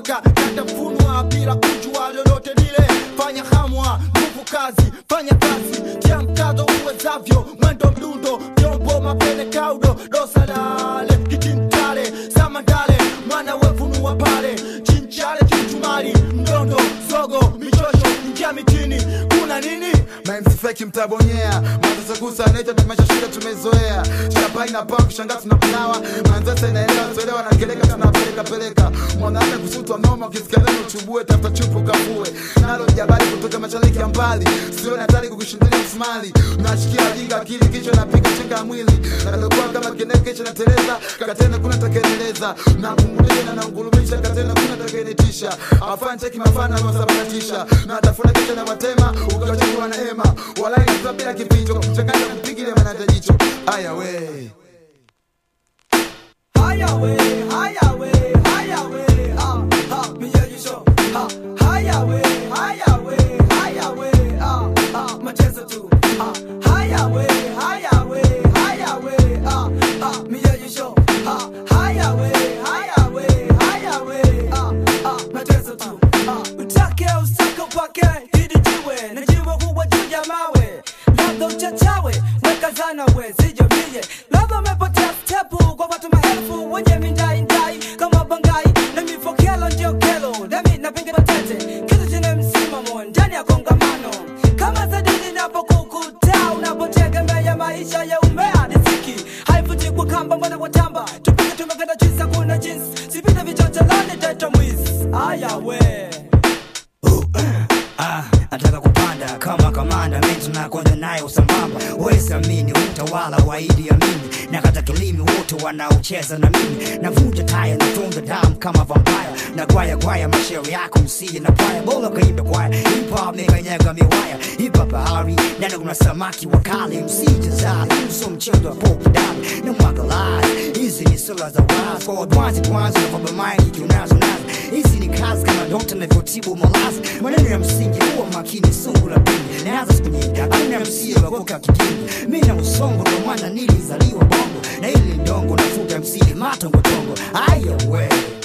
wakatafunwa bila kujua lolote lile fanya hamwa nguvu kazi fanya kazi tia mkazo uwezavyo mwendo mdundo vyombo mapele kaudo dosalale kitimtale samandale mwana wefunua pale chinchale chimchumari mdondo sogo michosho ingia mitini kuna nini mamsifeki mtabonyea mazasekusa naita tumesha shule tumezoea chapa inapaa kushangaa tunakunawa manzese inaelewa tuelewa nakeleka tunapeleka peleka mwanaume kusutwa noma ukisikalana uchubue tafuta chupu kafue nalo jabali kutoka mashariki ya mbali sione hatari kukushindilia msumali nashikia jinga akili kichwa napiga chenga ya mwili nalokuwa kama keneke kisha nateleza katena kuna takeneleza nakungulia na naungulumisha katena kuna takenitisha afanye cheki mafana wasabanatisha na tafuna kisha na matema ukachukua na hema walai na bila kificho kuchanganya kupigile manata jicho aya we Highway, highway, highway, ah, ah, me hear you show. Ah, highway, highway, highway, ah, ah, mateso tu. Ah, highway, highway, highway, ah, ah, me hear you show. Ah, highway, highway, highway, ah, ah, mateso tu. Ah, utake usake upake hili jiwe na jiwe huwa juu ya mawe labda uchachawe weka zana we sijamie labda umepotea stepu kwa watu maelfu wenye mindai ndai kama bangai na mifokelo ndio kelo nami napinga matete kitu chenye msimamo ndani ya kongamano kama sadini napokukuta unapotegemea maisha ya umea nisiki haivuti kwa kamba mwana watamba tupige tumekenda chisa kuna jinsi sipita vichochelani teta mwisi aya we Ah, nataka kupanda kama kamanda mimi tunakwenda naye usambamba wezi amini utawala wa Idi Amin na kata kilimi wote wanaocheza na mimi navunja taya natunga damu kama vampire na gwaya gwaya mashairi yako msije na paya bora kaimbe kwaya hip hop mekanyaga miwaya hip hop bahari ndani kuna samaki wakali msije zali uso mchezo wa pop dali na mwaga live hizi ni sura za wazi kwa advance kwanza na baba mind kiunazo nazo hizi ni kazi kama dokta navyotibu malazi maneno ya msingi huwa makini sungu la pili naanza siku nyingi hakuna msie wakoka kijini mi na usongo ndo maana nilizaliwa bongo na ili ndongo nafuta msili matongotongo aya we